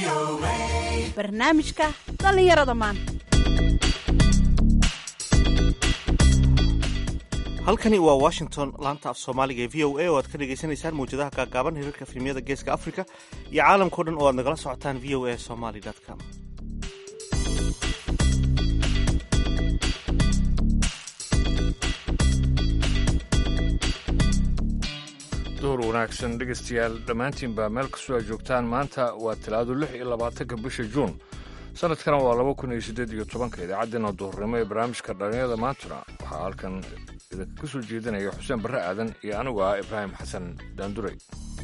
barnaamijka dhallinyarada maanta halkani waa washington laanta af soomaaliga ee v o a oo aad ka dhagaysanaysaan mawjadaha gaagaaban hirarka filimyada geeska africa iyo caalamkao dhan oo aad nagala socotaan v o a somaly com duhur wanaagsan dhegaystayaal dhammaantiinbaa meel kastoo aad joogtaan maanta waa talaado lix iyo labaatanka bisha juun sanadkana waa laba kun iyo siddeed iyo tobanka idaacaddeenna duhurnimo ee barnaamijka dhallinyarada maantuna waxaa halkan idinka soo jeedinaya xuseen barre aadan iyo anigu ah ibraahim xasan daanduray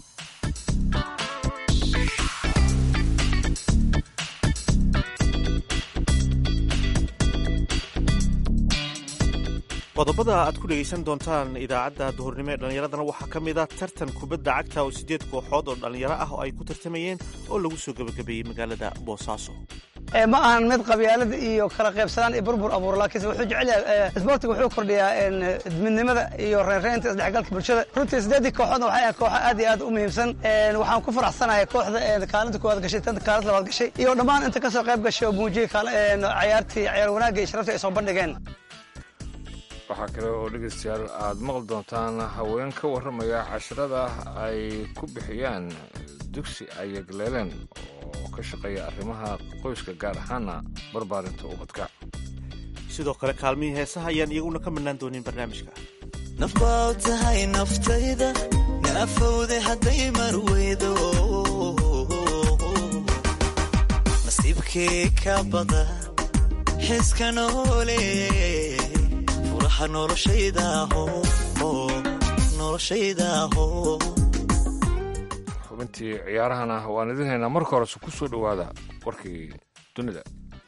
qodobada aad ku dhegaysan doontaan idaacadda duhurnimo ee dhallinyaradana waxaa ka mid a tartan kubadda cagta oo siddeed kooxood oo dhallinyaro ah oo ay ku tartamayeen oo lagu soo gebagabeeyey magaalada boosaaso ma ahan mid qabyaalada iyo kala qaybsanaan iyo burbur abuur laakiinse wuxuu jecel yahay isboortiga wuxuu kordhiyaa midnimada iyo reynreynta isdhexgalka bulshada runtii siddeedii kooxoodna waxay ahayd kooxo aad iyo aad u muhiimsan waxaan ku faraxsanahay kooxda kaalinta koowaad gashay tanta kaalinta labaad gashay iyo dhammaan inta ka soo qayb gashay oo muujiyey cayaartii cayaar wanaagga iyo sharaftii ay soo bandhigeen waxaa kale oo dhegaystayaal aad maqli doontaan haween ka warramaya casharada ay ku bixiyaan dugsi ay yagleeleen oo ka shaqeeya arrimaha qoyska gaar ahaana barbaarinta ubadka sidoo kale kaalmihii heesaha ayaan iyaguna ka mannaan doonin barnaamijka nafbaa tahay naftayda naafowde hadday marweydo nasiibkii ka bada xiska noole xubintii ciyaarahana waan idin haynaa marka horese ku soo dhowaada warkii dunida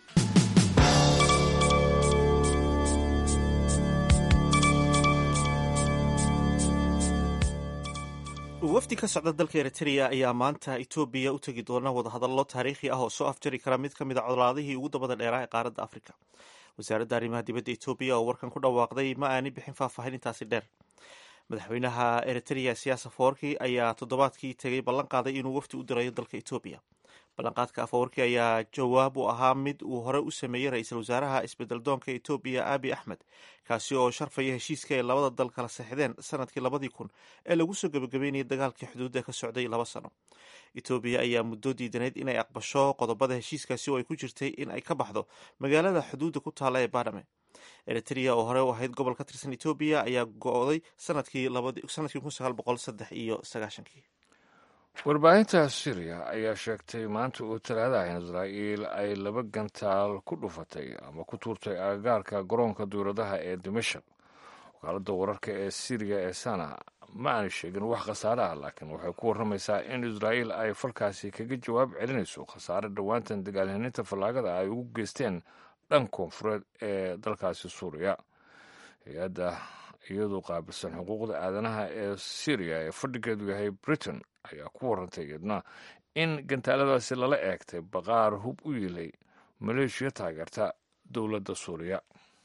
wafdi ka socda dalka eritrea ayaa maanta etoobiya u tegi doona wadahadallo taariikhi ah oo soo afjari kara mid ka mid a codolaadihii ugu dabada dheeraa ee qaaradda afrika wasaaradda arrimaha dibadda etoobiya oo warkan ku dhawaaqday ma aani bixin faahfaahin intaasi dheer madaxweynaha eritrea siyaasa fawarki ayaa toddobaadkii tegay ballan qaaday inuu wafdi u dirayo dalka etoobiya ballanqaadka afawarki ayaa jawaab u ahaa mid uu hore u sameeyey ra-iisul wasaaraha isbedeldoonka etoobiya abi axmed kaasi oo sharfaya heshiiska ay labada dal kala seexdeen sanadkii labadii kun ee lagu soo gebagabeynayay dagaalkii xuduudda ka socday laba sano etoobiya ayaa muddo diidaneyd inay aqbasho qodobada heshiiskaasi oo ay ku jirtay in ay ka baxdo magaalada xuduudda ku taalla ee badhame eritrea oo hore u ahayd gobol ka tirsan etoobiya ayaa go-day sanadkii kun sagaal boqol saddex iyo sagaashankii warbaahinta syriya ayaa sheegtay maanta uu talaadaha in israa'iil ay laba gantaal ku dhufatay ama ku tuurtay agagaarka garoonka duuradaha ee dimashak wakaaladda wararka ee siriya ee sana ma aanay sheegin wax khasaare ah laakiin waxay ku warramaysaa in israa'iil ay falkaasi kaga jawaab celinayso khasaare dhowaantan dagaalhaninta fallaagada ay ugu geysteen dhan koonfureed ee dalkaasi suuriya hay-adda iyadu qaabilsan xuquuqda aadanaha ee syriya ee fadhigeedu yahay britain ayaa ku warantay iyadna in gantaaladaasi lala eegtay baqaar hub u yiilay maleeshiya taageerta dowladda suuriya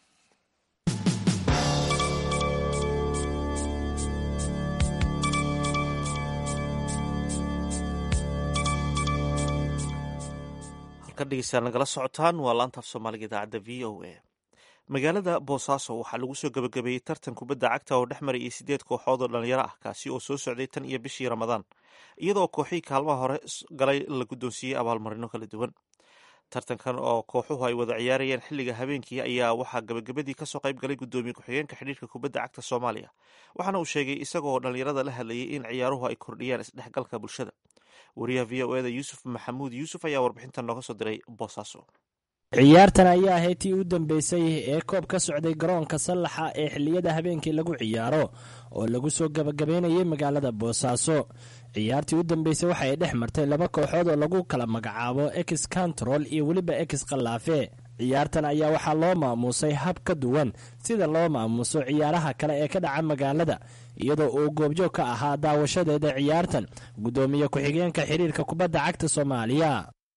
halkan dhegeystayaal nagala socotaan waa laanta af soomaaliga idaacadda v o a magaalada boosaaso waxaa lagu soo gebagabeeyey tartan kubadda cagta oo dhex marayay siddeed kooxood oo dhalinyaro ah kaasi oo soo socday tan iyo bishii ramadaan iyadoo kooxihii kaalmaha hore galay la guddoonsiiyey abaalmarino kala duwan tartankan oo kooxuhu ay wada ciyaarayeen xilliga habeenkii ayaa waxaa gebagabadii kasoo qayb galay guddoomiye ku-xigeenka xidhiirka kubadda cagta soomaaliya waxaana uu sheegay isagoo dhalinyarada la hadlayay in ciyaaruhu ay kordhiyaan isdhexgalka bulshada wariyaha v o eda yuusuf maxamuud yuusuf ayaa warbixintan nooga soo diray boosaaso ciyaartan ayaa ahayd tii u dambeysay ee koob ka socday garoonka sallaxa ee xilliyada habeenkii lagu ciyaaro oo lagu soo gabagabeynayay magaalada boosaaso ciyaartii u dambeysay waxa ay dhex martay laba kooxood oo lagu kala magacaabo ex control iyo weliba ex khallaafe ciyaartan ayaa waxaa loo maamuusay hab ka duwan sida loo maamuuso ciyaaraha kale ee ka dhaca magaalada iyadoo uu goobjoog ka ahaa daawashadeeda ciyaartan guddoomiye ku-xigeenka xiriirka kubadda cagta soomaaliya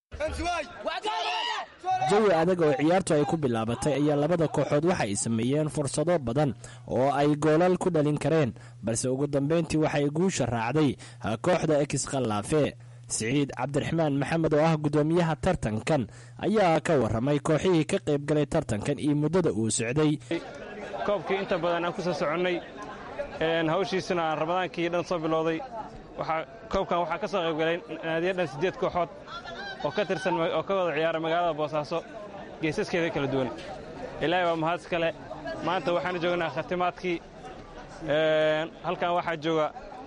jawi adag oo ciyaartu ay ku bilaabatay ayaa labada kooxood waxa ay sameeyeen fursado badan oo ay goolal ku dhalin kareen balse ugu dambeyntii waxay guusha raacday kooxda ex khallaafe siciid cabdiraxmaan maxamed oo ah guddoomiyaha tartankan ayaa ka waramay kooxihii ka qayb galay tartankan iyo muddada uu socday koobkii inta badan aan ku soo soconnay hawshiisuna aan ramadaankii dhan soo bilowday koobkan waxaa ka soo qaybgalay naadiyo dhan siddeed kooxood oo ka tirsan oo ka wada ciyaara magaalada boosaaso geesaskeeda kala duwan ilaahay waa mahadis kale maanta waxaanu joognaa khatimaadkii halkan waxaa jooga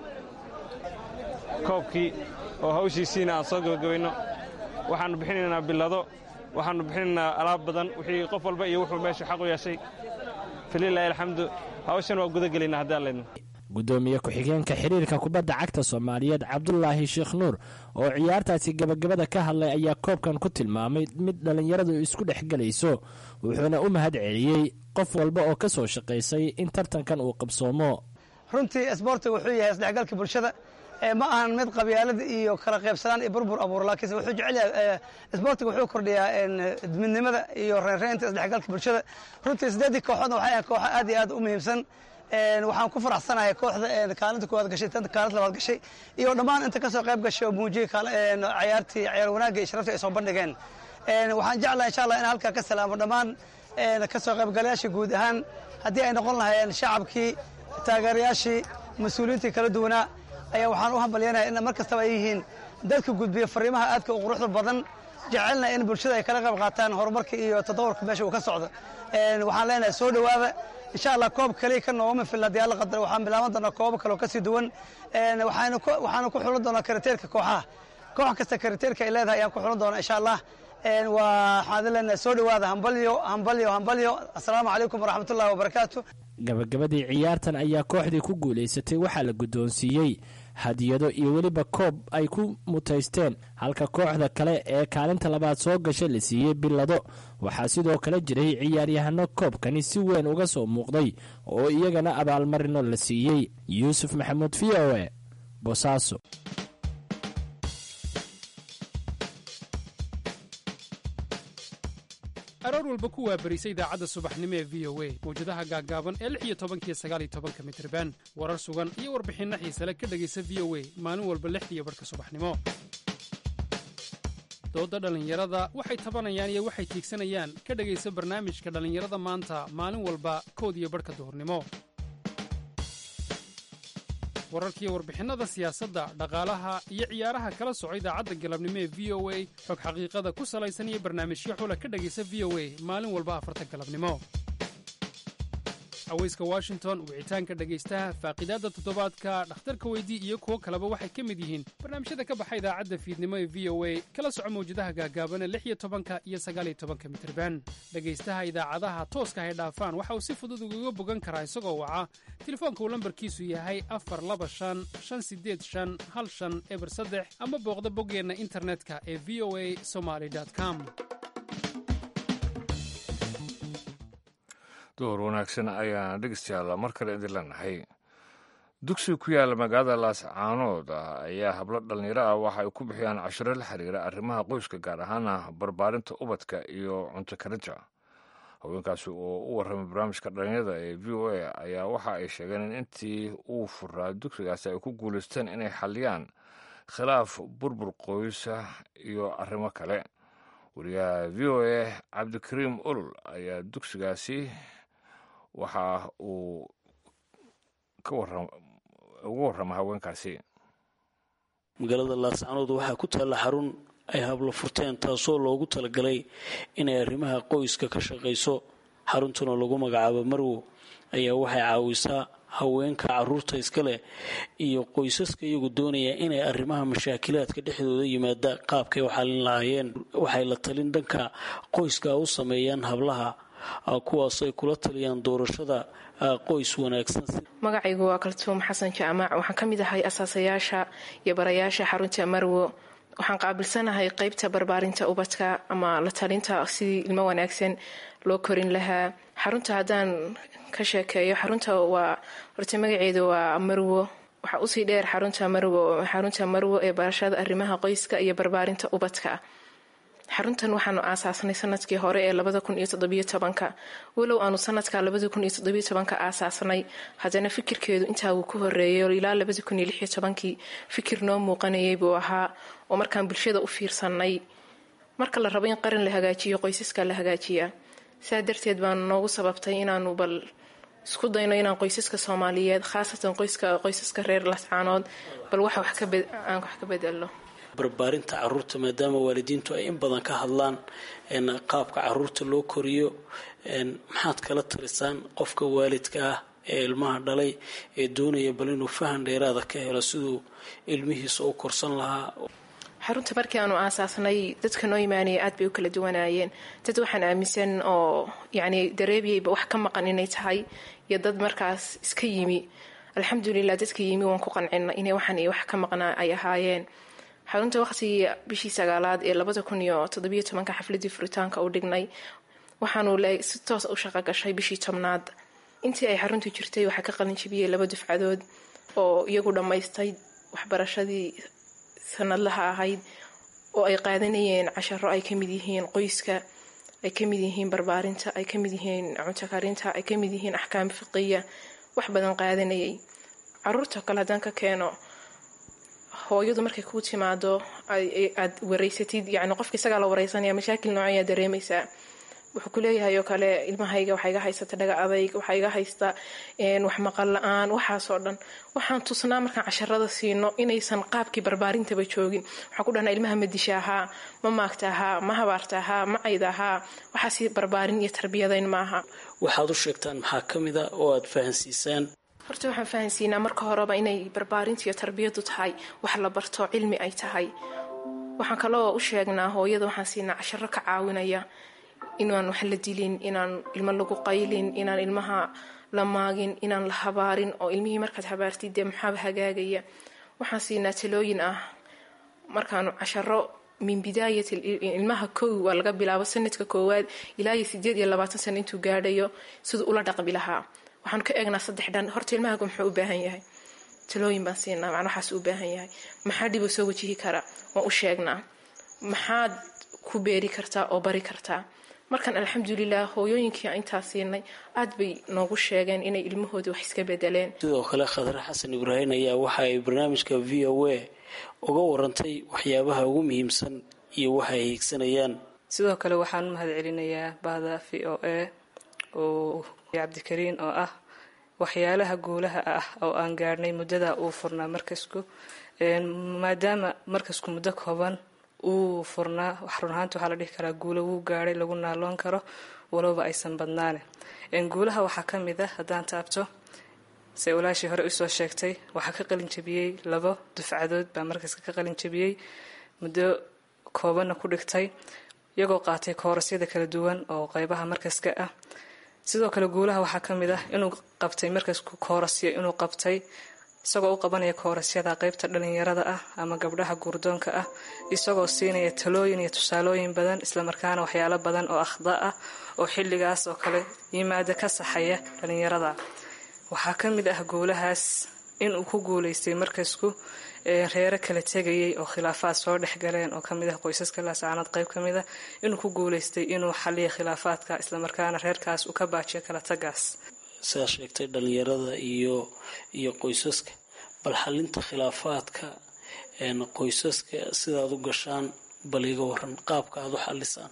koobkii oo hawshiisiina aan soo gabagabayno waxaannu bixinaynaa billado waxaannu bixinaynaa alaab badan wixii qof walba iyo wuxuu meeshu xaq u yeeshay falilaahi alxamdu hawshan waa gudagelaynaa haddii allaydno guddoomiye ku-xigeenka xiriirka kubadda cagta soomaaliyeed cabdulaahi sheekh nuur oo ciyaartaasi gabagabada ka hadlay ayaa koobkan ku tilmaamay mid dhallinyaradu isku dhex gelayso wuxuuna u mahad celiyey qof walba oo ka soo shaqaysay in tartankan uu qabsoomo runtii isboortiga wuxuu yahay isdhexgalka bulshada ma ahan mid qabyaalada iyo kala qaybsanaan iyo burbur abuur laakiinse wuxuu jecel yahay isboortiga wuxuu kordhiyaa midnimada iyo reynreynta isdhexgalka bulshada runtii siddeedii kooxoodna waxay ahayn kooxo aad iyo aad u muhiimsan waxaan ku faraxsanahay kooxda kaalinta koowaad gashay tan kaalinta labaad gashay iyo dhammaan inta ka soo qayb gashay oo muujiyey ciyaartii ciyaar wanaagga iyo sharafta ay soo bandhigeen waxaan jeclahay insha allah in halkaa ka salaamo dhammaan ka soo qaybgalayaashii guud ahaan haddii ay noqon lahaayeen shacabkii taageerayaashii mas-uuliyiintii kala duwanaa ayaa waxaan u hambalyanaya in mar kastaba ay yihiin dadka gudbiya fariimaha aadka u quruxda badan jecelna in bulshada ay kala qayb qaataan horumarka iyo tadawurka meesha uu ka socdo waxaan leenahay soo dhowaada insha allah koob kaliya ka noogama fil haddii alla qadar waxaan bilaaban doonaa koobo kaleo ka sii duwan waxaanu ku xulan doonaa kariteerka kooxaha koox kasta kariteerka ay leedahay ayaan ku xulan doonaa insha allah waxaan leenahay soo dhowaada hambalyo hambalyo hambalyo assalaamu calaykum waraxmatullahi wabarakaatu gabagabadii ciyaartan ayaa kooxdii ku guulaysatay waxaa la guddoonsiiyey hadiyado iyo weliba koob ay ku mutaysteen halka kooxda kale ee kaalinta labaad soo gashay la siiyey billado waxaa sidoo kale jiray ciyaaryahano koobkani si weyn uga soo muuqday oo iyagana abaalmarino la siiyey yuusuf maxamuud v o e bosaaso aroor walba ku waabarisa idaacadda subaxnimo ee v o a mawjadaha gaaggaaban ee lix iyo tobankiyo sagaaliyo tobanka mitriban warar sugan iyo warbixinno xiisale ka dhegaysa v o a maalin walba lixdiiyo barhka subaxnimo doodda dhallinyarada waxay tabanayaan iyo waxay tiigsanayaan ka dhegaysa barnaamijka dhallinyarada maanta maalin walba kood iyo barhka duhurnimo wararkiiyo warbixinnada siyaasadda dhaqaalaha iyo ciyaaraha kala soco idaacadda galabnimo ee v o a xog xaqiiqada ku salaysan iyo barnaamijyo xula ka dhegaysa v o a maalin walba afarta galabnimo haweyska washington wicitaanka dhegaystaha faaqidaadda toddobaadka dhakhtarka weydii iyo kuwo kaleba waxay ka mid yihiin barnaamijyada ka baxa idaacadda fiidnimo ee v o a kala soco mawjadaha gaagaabana lix iyo tobanka iyo sagaaliyo tobanka mitirban dhegaystaha idaacadaha tooska hay dhaafaan waxa uu si fudud ugaga bogan karaa isagoo waca telefoonka uu lambarkiisu yahay afar laba shan shan sideed shan hal shan eber saddex ama booqda boggeenna internetka ee v o a somaly com door wanaagsan ayaan dhegeystayaal mar kale idin leenahay dugsi ku yaalla magaalada laascaanood ayaa hablo dhallinyaro ah waxa ay ku bixiyaan cashiro la xiriira arrimaha qoyska gaar ahaana barbaarinta ubadka iyo cunto karinta haweenkaasi oo u warramay barnaamijka dhallinyarada ee v o a ayaa waxa ay sheegeen in intii uu furaa dugsigaasi ay ku guulaysteen inay xalliyaan khilaaf burbur qoysa iyo arrimo kale wariyaha v o a cabdikariim olol ayaa dugsigaasi waxa uu uga warrama haweenkaasi magaalada laascanood waxaa ku taalla xarun ay hablo furteen taasoo loogu talagalay inay arrimaha qoyska ka shaqayso xaruntuna lagu magacaabo marwo ayaa waxay caawisaa haweenka caruurta iska leh iyo qoysaska iyagu doonaya inay arrimaha mashaakilaadka dhexdooda yimaada qaabkay u xalin lahaayeen waxay la talin dhanka qoyska u sameeyaan hablaha kuwaas ay kula taliyaan doorashada qoys wanaagsan magacaygu waa kaltuum xasan jaamac waxaan ka mid ahay asaasayaasha iyo barayaasha xarunta marwo waxaan qaabilsanahay qeybta barbaarinta ubadka ama la talinta sidii ilmo wanaagsan loo korin lahaa xarunta haddaan ka sheekeeyo xarunta waa horta magaceedu waa marwo waxaa usii dheer xarunta marwo xarunta marwo ee barashada arrimaha qoyska iyo barbaarinta ubadka xaruntan waxaanu aasaasnay sanadkii hore ee labada kun iyo toddobiyo tobanka walow aanu sanadka labada kun iyo toddobiyo tobanka aasaasnay haddana fikirkeedu intaa uu ku horeeyay ilaa labada kun iyo lixiyo tobankii fikir noo muuqanayay buu ahaa oo markaan bulshada u fiirsanay marka la rabo in qaran la hagaajiyo qoysaska la hagaajiyaa saa darteed baanu noogu sababtay inaanu bal isku dayno inaan qoysaska soomaaliyeed khaasatan qoysaska reer lascaanood bal wax aan wax ka bedelno barbaarinta caruurta maadaama waalidiintu ay in badan ka hadlaan qaabka caruurta loo koriyo maxaad kala talisaan qofka waalidka ah ee ilmaha dhalay ee doonaya bal inuu fahan dheeraada ka helo siduu ilmihiisa u korsan lahaa xarunta markii aanu aasaasnay dadka noo imaanaya aad bay u kala duwanaayeen dad waxaan aaminsan oo yacni dareebiyayba wax ka maqan inay tahay iyo dad markaas iska yimi alxamdulilah dadka yimi waan ku qancina inay waxaan iyo wax ka maqnaa ay ahaayeen xarunta waqtigii bishii sagaalaad ee labada kun iyo toddobiyo tobanka xafladii furitaanka u dhignay waxaanu si toos u shaqo gashay bishii tobnaad intii ay xaruntu jirtay waxaa ka qalin jabiyey laba dufcadood oo iyagu dhammaystay waxbarashadii sanadlaha ahayd oo ay qaadanayeen casharo ay kamid yihiin qoyska ay kamid yihiin barbaarinta ay kamid yihiin cunto karinta ay kamid yihiin axkaam fiqiya wax badan qaadanayay caruurta kale haddaan ka keeno hooyadu markay kuu timaado aad wareysatid yani qofka isagaa la wareysanaya mashaakil noocayaa dareemaysaa wuxuu kuleeyahay oo kale ilmahayga waxaa iga haysata dhaga adayg waxaa iga haysta wax maqal la-aan waxaasoo dhan waxaan tusnaa markaan casharada siino inaysan qaabkii barbaarintaba joogin waxaan ku dhahnaa ilmaha ma dishaahaa ma maagtaahaa ma habaartaahaa ma caydaahaa waxaasi barbaarin iyo tarbiyadayn maaha waxaad u sheegtaan maxaa ka mid a oo aad fahansiisaan horta waxaan fahansiinaa marka horeba inay barbaarinta iyo tarbiyadu tahay wax la barto cilmi ay tahay waxaan kaloo u sheegnaa hooyada waxaan siinaa casharo ka caawinaya inaan wax la dilin inaan ilmo lagu qaylin inaan ilmaha la maagin inaan la habaarin oo ilmihii markaad habaartid dee maxaaba hagaagaya waxaan siinaa talooyin ah markaanu casharo min bidaayat ilmaha kow waa laga bilaabo sanadka koowaad ilaa iyo sideed iyo labaatan sano intuu gaadhayo siduu ula dhaqmi lahaa waxaanu ka eegnaa saddex dhan horta ilmahagu muxuu u baahan yahay talooyin baan siinaa macna waxaas u baahan yahay maxaa dhibuu soo wajihi kara waan u sheegnaa maxaad ku beeri kartaa oo bari kartaa markaan alxamdulilah hooyooyinkii intaa siinay aad bay noogu sheegeen inay ilmahooda wax iska bedeleen sidoo kale khadre xasan ibraahim ayaa waxa ay barnaamijka v o a uga warantay waxyaabaha ugu muhiimsan iyo waxa ay hiigsanayaan sidoo kale waxaan u mahad celinayaa bahda v o a oo cabdikariin oo ah waxyaalaha guulaha ah oo aan gaadhnay muddada uu furnaa markasku maadaama markasku muddo kooban uu furnaa run ahaanta waxaa la dhihi karaa guulo wuu gaadhay lagu naaloon karo walowba aysan badnaane guulaha waxaa ka mid ah haddaan taabto se walaashii hore usoo sheegtay waxaa ka qalin jabiyey labo dufcadood baa markaska ka qalin jabiyey muddo koobanna ku dhigtay iyagoo qaatay koorasyada kala duwan oo qeybaha markaska ah sidoo kale guulaha waxaa ka mid ah inuu qabtay markasku koorasyo inuu qabtay isagoo u qabanaya koorasyada qeybta dhalinyarada ah ama gabdhaha guurdoonka ah isagoo siinaya talooyin iyo tusaalooyin badan islamarkaana waxyaalo badan oo akhda ah oo xilligaas oo kale yimaada ka saxaya dhalinyarada waxaa ka mid ah guulahaas inuu ku guulaystay markasku reero kala tegayay oo khilaafaad soo dhexgaleen oo kamid ah qoysaska laasacanad qeyb ka mid ah inuu ku guulaystay inuu xaliya khilaafaadka islamarkaana reerkaas uu ka baajiyo kala tagaas sidaa sheegtay dhalinyarada iyo iyo qoysaska bal xalinta khilaafaadka qoysaska sidaad u gashaan bal iga waran qaabka aad u xalisaan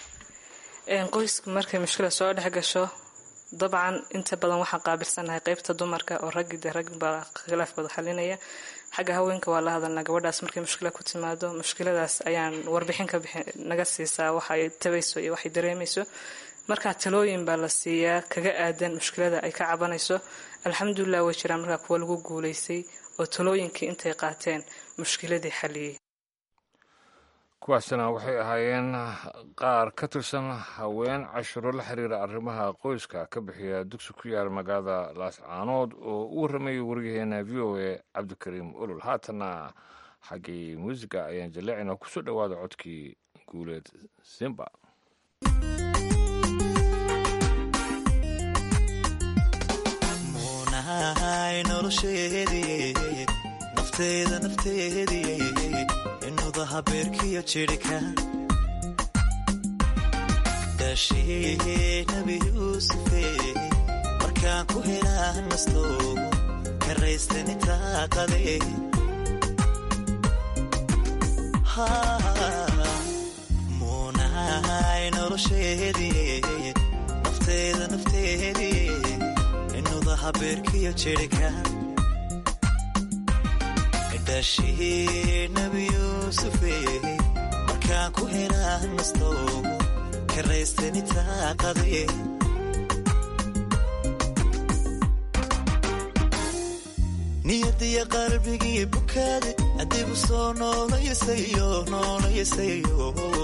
qoyska markay mushkila soo dhex gasho dabcan inta badan waxaan qaabilsanahay qeybta dumarka oo raggi de rag baa khilaaf bada xalinaya xagga haweenka waa la hadalnaa gabadhaas markay mushkila ku timaado mushkiladaas ayaan warbixin ka bixi naga siisaa waxay tabayso iyo waxay dareemayso markaa talooyin baa la siiyaa kaga aadan mushkilada ay ka cabanayso alxamdulilah way jiraan markaa kuwa lagu guulaystay oo talooyinkii intay qaateen mushkiladii xaliyey kuwaasina waxay ahaayeen qaar ka tirsan haween cashiro la xiriira arrimaha qoyska ka bixiya dugsi ku yaal magaalada laascaanood oo u warramayay wariyaheena v o a cabdikariim olol haatanna xaggii muusiga ayaan jaleecina kusoo dhowaada codkii guuleed simba muunahay nolosheedii nafteeda nafteedii inudaha beerkiyo jidhka dhashee nabi yuusufe markaan ku helaan nasto karaystani taaqade muunahay nolosheedii nafteeda nafteedii inudaha beerkiyo jirhka dhashee nabi yuusufe markaan ku helaan nasto karaystani taaqade niyadiya qalbigii bukaade adigu soo noolayasayo noolayasayo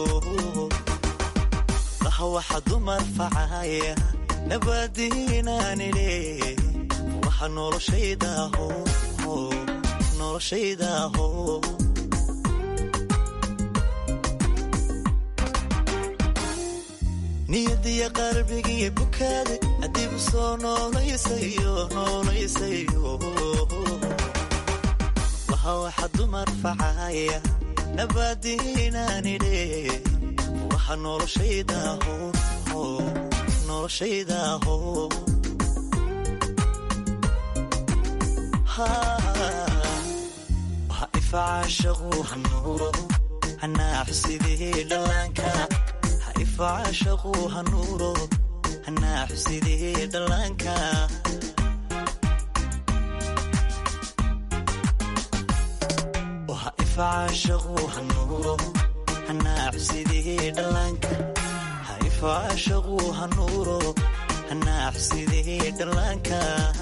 laha waxa dumar facaya nabadiinaanile waxa noloshaydaho noloshaydaho niyadiya qalbigii bukaade adigu soo noolayasayo noolayasayo waha waxa dumar facaya nabadiinaanile waxa noloshaydaho noloshaydaho waha ifacaashaqu hanuuro hanaaxu sidii dhallaanka ha ifacaashaqu hanuuro hanaaxu sidii dhallaanka ifacaashaqu hanuuro hanaaxu sidii dhallaanka ha ifacaashaqu hanuuro hanaaxu sidii dhallaanka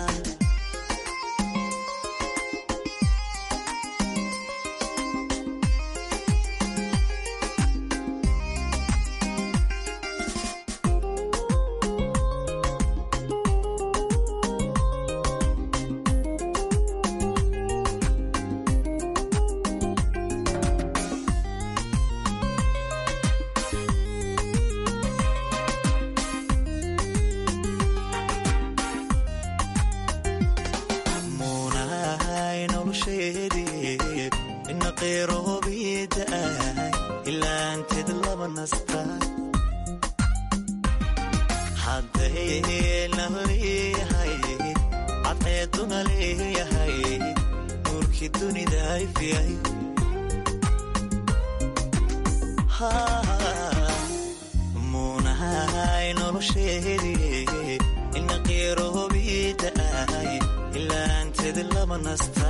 muunahay nolosheedii ina qeyroobiida'ay ilaanteed laba nasta hadday nala leeyahay cadceeduna leeyahay nuurkii dunida ifyay muunahay nolosheedii ina qeyroobiida'ay ilaanteed laba nasta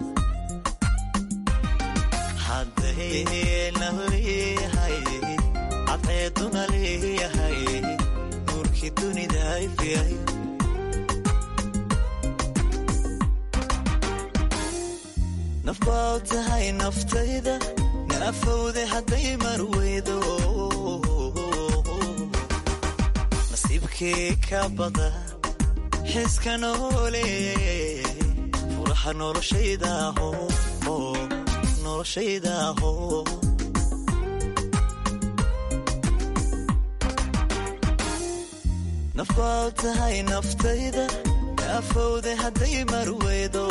hadday nala leeyahay cadceeduna leeyahay nuurkii dunida ifyay naf baa tahay naftayda naafowde hadday marweydo nasiibkii ka bada xiska noole furaha noloshaydaho noloshaydaho naf baa tahay naftayda naafowde hadday marweydo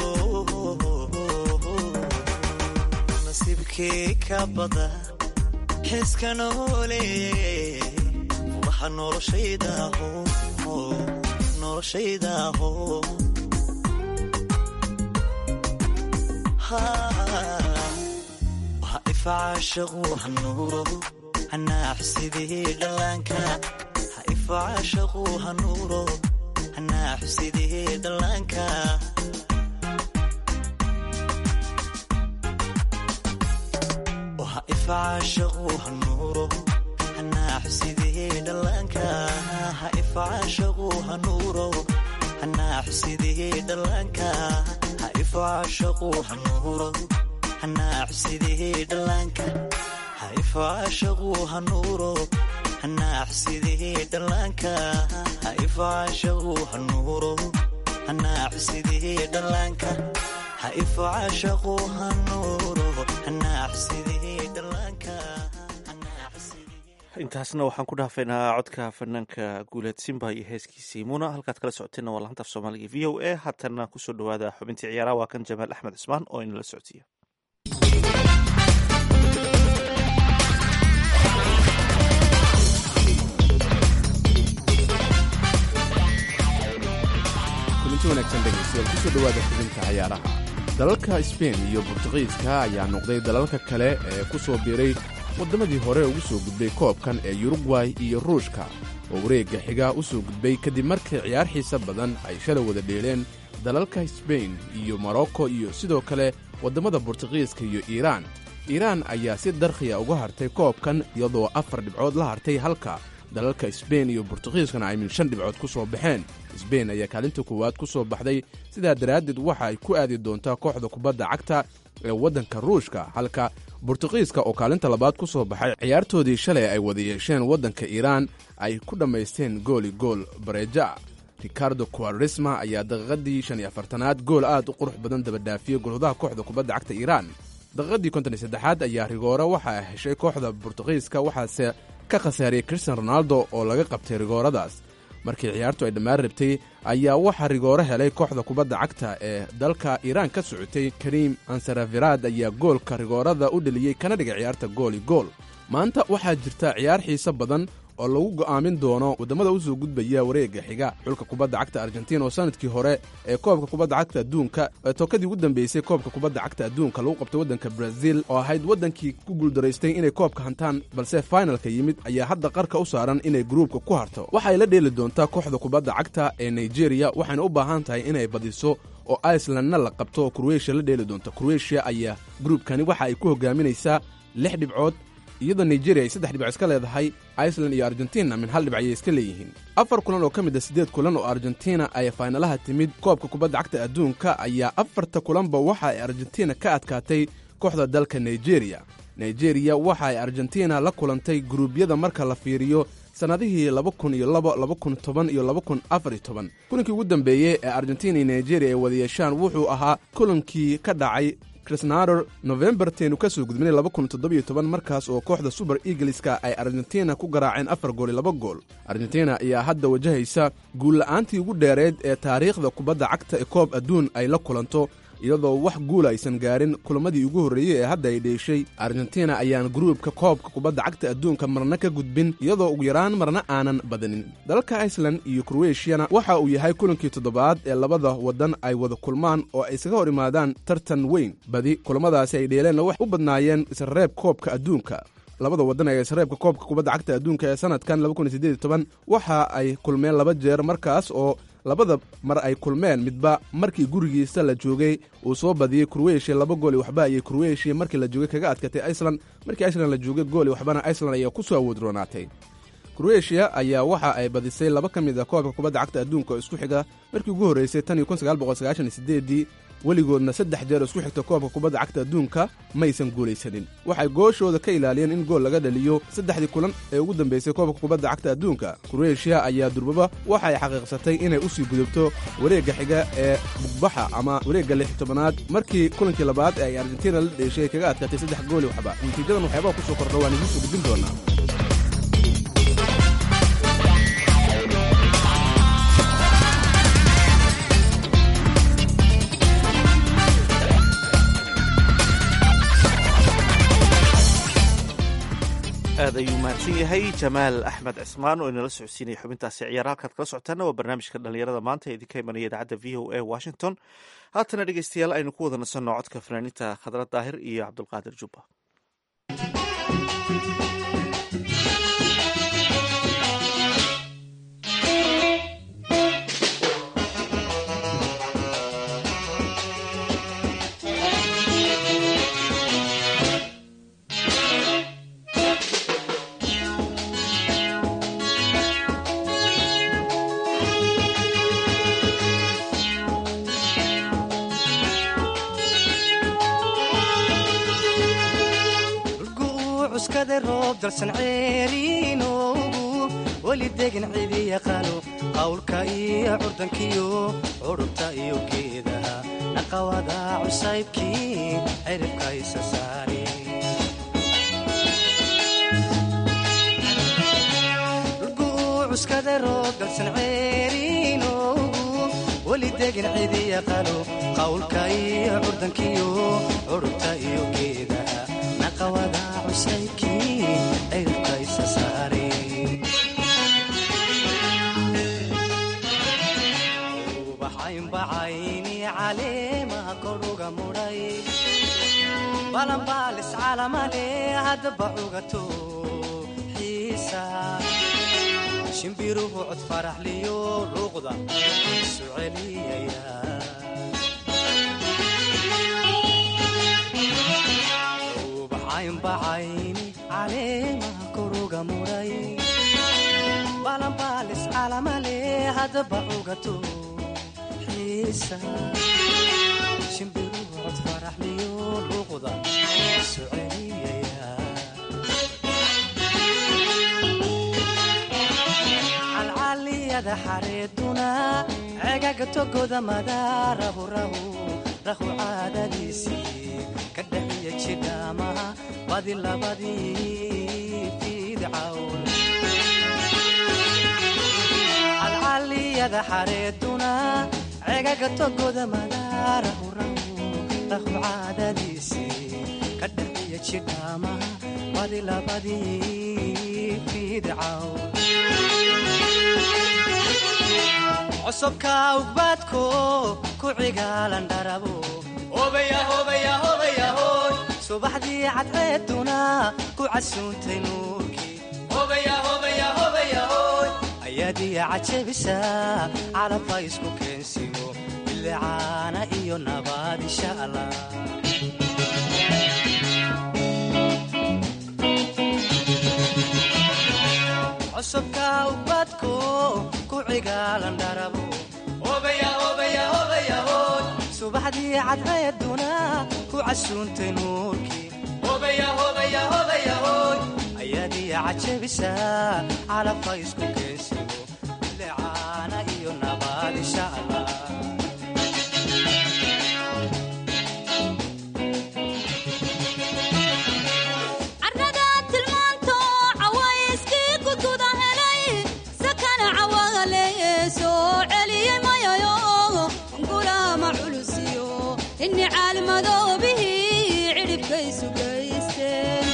nasiibkii ka bada xiska noole furaha noloshaydaho noloshaydaho waha ifacaashaqu hanuuro hanaaxu sidii dhallaanka ha ifacaashaqu hanuuro hanaaxu sidii dhallaanka waha ifacaashaqu hanuuro hanaaxu sidii dhallaanka ha ifacaashaqu hanuuro hanaaxu sidii dhallaanka ha ifacaashaqu hanuuro hanaaxu sidii dhallaanka ha ifacaashaqu hanuuro hanaaxu sidii dhallaanka ha ifacaashaqu hanuuro hanaaxu sidii dhallaanka ha ifacaashaqu hanuuro hanaaxu sidii dhallaanka intaasna waxaan ku dhaafaynaa codka fanaanka guuleed simba iyo heeskiisii muna halkaad kala socoteenna waa laanta af soomaaliga v o a haatana kusoo dhawaada xubintii ciyaaraha waa kan jamaal axmed cismaan oo inala socodsiiya kulanti wanaagsan dhegaystayaal kusoo dhowaada xubinta cayaaraha dalalka sbein iyo bortuqiiska ayaa noqday dalalka kale ee ku soo biiray waddamadii hore ugu soo gudbay koobkan ee yurugway iyo ruushka oo wareegga xiga u soo gudbay kadib markii ciyaar xiise badan ay shalay wada dheeleen dalalka sbein iyo morocco iyo sidoo kale waddamada bortuqiiska iyo iiraan iiraan ayaa si darkhiya uga hartay koobkan iyadoo afar dhibcood la hartay halka dalalka sbein iyo bortuqiiskana ay min shan dhibcood ku soo baxeen sbein ayaa kaalinta koowaad ku soo baxday sidaa daraaddeed waxa ay ku aadi doontaa kooxda kubadda cagta ee waddanka ruushka halka bortuqiiska oo kaalinta labaad ku soo baxay ciyaartoodii shalay ay wada yeesheen waddanka iiraan ay ku dhammaysteen gooli gool bareeja ricardo quaresma ayaa daqiiqadii shan iyo afartanaad gool aad u qurux badan dabadhaafiyey golhudaha kooxda kubadda cagta iiraan daqiiqadii konton iyo saddexaad ayaa rigoore waxaa heshay kooxda bortuqiiska waxaase ka khasaariyey cristian ronaldo oo laga qabtay rigooradaas markii ciyaartu ay dhammaan rabtay ayaa waxaa rigoore helay kooxda kubadda cagta ee dalka iiraan ka socotay kariim ansaravirad ayaa goolka rigoorada u dheliyey kana dhigay ciyaarta gooli gool maanta waxaa jirta ciyaar xiise badan oo lagu go'aamin doono waddamada u soo gudbaya wareegga xiga xulka kubadda cagta argentiin oo sanadkii hore ee koobka kubadda cagta adduunka ee tookadii ugu dambeysay koobka kubadda cagta adduunka lagu qabtay waddanka braziil oo ahayd waddankii ku guuldaraystay inay koobka hantaan balse fainalka yimid ayaa hadda qarka u saaran inay gruubka ku harto waxay la dheeli doontaa kooxda kubadda cagta ee nigeriya waxayna u baahan tahay inay badiso oo icelandna la qabto oo kurweshiya la dheeli doonta kurweshiya ayaa gruubkani waxa ay ku hogaaminaysaa lix dhibcood iyadoo nigeria ay saddex dhibco iska leedahay iceland iyo argentina min hal dhibc ayay iska leeyihiin afar kulan oo ka mid a siddeed kulan oo argentina ay faynalaha timid koobka kubadda cagta adduunka ayaa afarta kulanba waxa ay argentina ka adkaatay kooxda dalka nigeriya nigeriya waxa ay argentina la kulantay guruubyada marka la fiiriyo sannadihii laba kun iyo labo laba kun toban iyo laba kun afar iyo toban kulankii ugu dambeeyey ee argentina iyo nigeria ay wada yeeshaan wuxuu ahaa kulankii ka dhacay krisnador nofembarteenu ka soo gudbinay laba kun toddobiyo toban markaas oo kooxda suber eagleska ay argentina ku garaaceen afar gool iyo laba gool argentina ayaa hadda wajahaysa guulla'aantii ugu dheereed ee taariikhda kubadda cagta ee koob adduun ay la kulanto iyadoo wax guula aysan gaarin kulamadii ugu horreeyey ee hadda ay dheeshay argentina ayaan gruubka koobka kubadda cagta adduunka marna ka gudbin iyadoo ugu yaraan marna aanan badanin dalalka iceland iyo kroweshiyana waxa uu yahay kulankii toddobaad ee labada waddan ay wada kulmaan oo ay isaga hor imaadaan tartan weyn badi kulamadaasi ay dheeleenna wax u badnaayeen isreeb koobka adduunka labada waddan ee isreebka koobka kubadda cagta adduunka ee sanadkan waxa ay kulmeen laba jeer markaas oo labada mar ay kulmeen midba markii gurigiisa la joogay uu soo badiyey kurweshiya laba gool i waxba ayay kurweshiya markii la joogay kaga adkatay iceland markii iceland la joogay gool i waxbana iceland ayaa ku soo awood roonaatay kurweshiya ayaa waxa ay badisay laba ka mid a koobka kubadda cagta adduunka oo isku xiga markii ugu horreysay tan iyo kun sagaal boqol sagaashan iyo sideedii weligoodna saddex jeer isku xigta koobka kubadda cagta adduunka maysan guulaysanin waxay gooshooda ka ilaaliyeen in gool laga dhaliyo saddexdii kulan ee ugu dambeysay koobka kubadda cagta adduunka kurweshiya ayaa durbaba waxa ay xaqiiqsatay inay u sii gudubto wareegga xiga ee bugbaxa ama wareegga lix tobanaad markii kulankii labaad ee ay argentina la dheeshay kaga adkaatay saddex gooli waxba natiijadan waxyaabaha ku soo kordha waan idiin soo gudbin doonaa aad ayuu mahadsan yahay jamaal axmed cismaan oo inala socodsiinaya xubintaasi ciyaar halkaad kala socotaana waa barnaamijka dhallinyarada maanta ee idinka imanaya idaacadda v o a washington haatana dhegeystayaal aynu ku wada nasanno codka fanaaniinta khadra daahir iyo cabdulqaadir jubba roob dalsan ceeriinoogu weli degan cidi yaqaano qawlka iyo curdankiyo curubta iyo geedaha naqawada cusaybkii ciribka isa saari cuskada roob dalsan ceeriinoogu weli degan cidi yaqaano qawlka iyo curdankiyo curubta iyo geedaha naqawada caleemaha kodhuga mudhay balanbaalis calamale haddaba cugato xiisa shimbiruhu cod faraxliyo luuqda isu celiyaya ubaxaynbacayni caleemaha koruga mudhay balanbaalis calamale haddaba cugato xiisa shimbiruhu cod faraxliyo luuqda isu celiyaya calcaliyada xareeduna cegaga togoda madaarahu rahu rahu caadadiisii ka dhaxiya jidhaamaha badi labadii fiidcawn calcaliyada xareeduna cegaga togoda madaarahu rahu rahu caadadiisii ka dhaxiya jidhaamaha badi labadii fiidcawn cosubka ugbaadko ku cigaalan dharabo subaxdii cadceeduna ku casuuntay nuurkii ayaadiya cajabisa calabha isku keensigo bilicaana iyo nabaad insha allah cosubka ubadko ku cigaalan dharabo subaxdii cadceeduna ku casuuntay nuurkii ayaadiya cajabisa calabha isku keensigo bilicaana iyo nabaad insha allah carrada tilmaanto cawayskii kutuda helay sakana cawagaleeye soo celiyey mayayo gulaama culusiyo inni caalmadoobihii cidhibkaysu gaysteen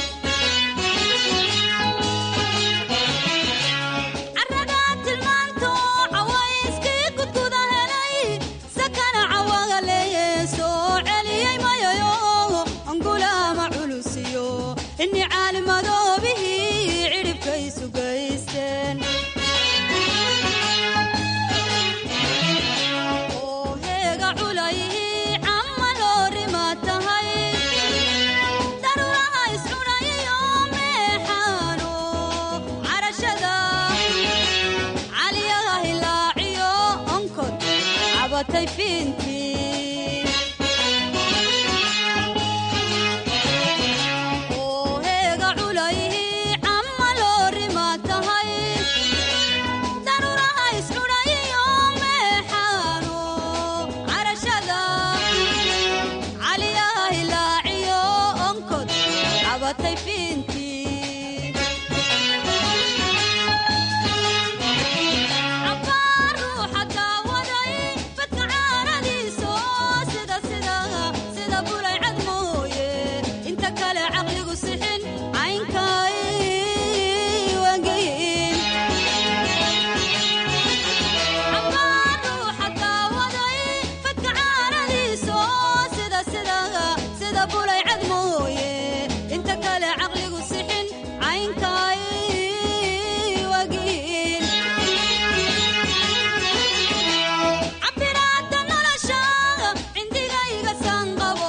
carrada tilmaanto cawayskii kutuda helay sakana cawagaleeye soo celiyey mayayo gulaama culusiyo inni caalimadoobihii cidhibkaysu gaysteen oo heega culayhii camma loorima tahay daruuraha iscunayiyo meexaano carashada caliyaha hilaaciyo onkod cabatay fiintii oo heega culayhii camma loorima tahay daruuraha iscudhayiyo meexaano carashada caliyaha hilaaciyo onkod cabatay fiintii cabbaar ruuxa daawaday fadka caaradiiso sida sida sida bulay cad mooye inta kale caqligu sixin caynkay wangeyin cabbaar ruuxa daawaday fadka caaradiiso sida sida sida bulay cad mooye inta kale caqligu sixin caynkay wagiin cabiraada nolosha cindigayga sanqabo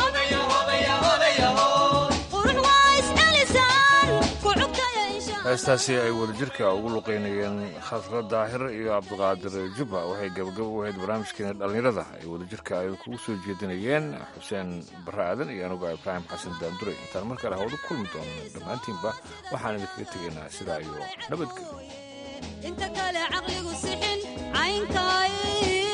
qurux waa iscelisaan ku cugtaya insha heestaasi ay wadajirka ugu luqeynayeen khasra daahir iyo cabdiqaadir jubba waxay gabagabo u ahayd barnaamijkeena dhallinyarada ay wadajirka ay kugu soo jeedinayeen xuseen barre aadan iyo anuga ibraahim xasan daandure intaan mar kale hawadu kulmi doono dhammaantiinba waxaan idinkaga tegaynaa sidaa iyo nabadgelyo inta kale caqligu sixin caynkay